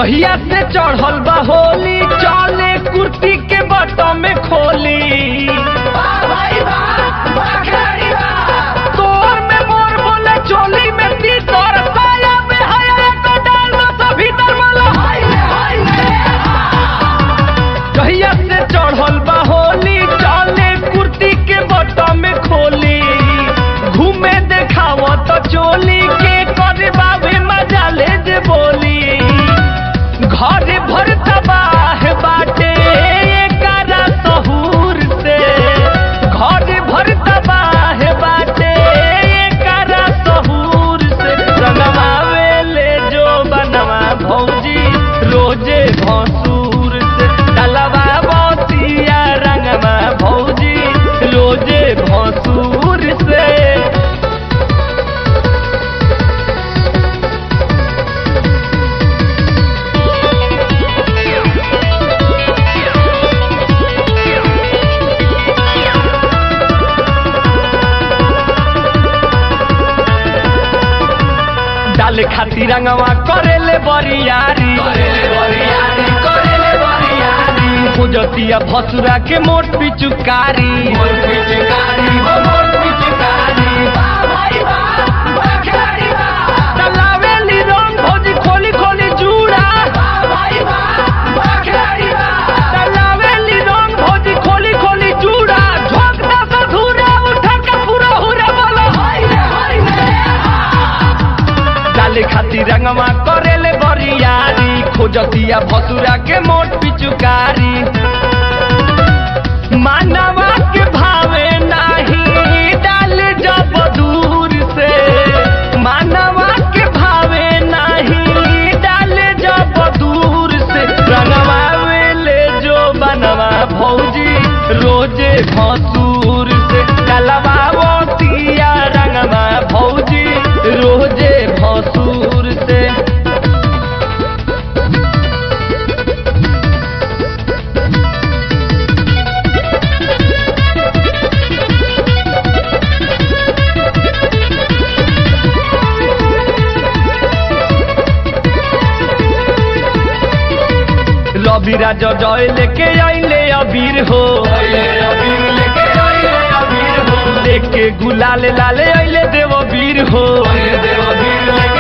जहिया से चढ़ल बा होली चले कुर्ती के बटम में खोली तोर में मोर बोले चोली में तीतर साया में हया तो डाल दो तो भीतर वाला जहिया से चढ़ल बा होली चले कुर्ती के बटम में खोली घूमे देखाव तो चोली के करे बाबे मजा ले जे बोली घर भर तबाह बाटे एकरा सहूर से घर भर तबाह बाटे एकरा सहूर से रंगवावे ले जो बनवा भौजी रोजे भसूर से डलवा बतिया रंगवा भौजी रोजे भसूर से डाले खातिर रंगवा करेले बरियारी खोजतिया भसुरा के मोट पिचुकारी चलावेली रंग भौजी खोली खोली जूड़ा चलावेली रंग भौजी खोली खोली जूड़ा झोंकता से धूरा उठा के पूरा हुरा बोलो डाले खातिर रंगवा करेले बरियारी खोजतिया भसुरा के मोट पिचुकारी मानवा के भावे नाही डाल जब दूर से मानवा के भावे नाही डाल जब दूर से रंगवा ले जो बनवा भौजी रोजे भसूर से डलवा तिया रंगवा भौजी रोजे भसूर से रवि राजा जय लेके आइले अबीर हो लेके गुलाल लाले आइले देव वीर हो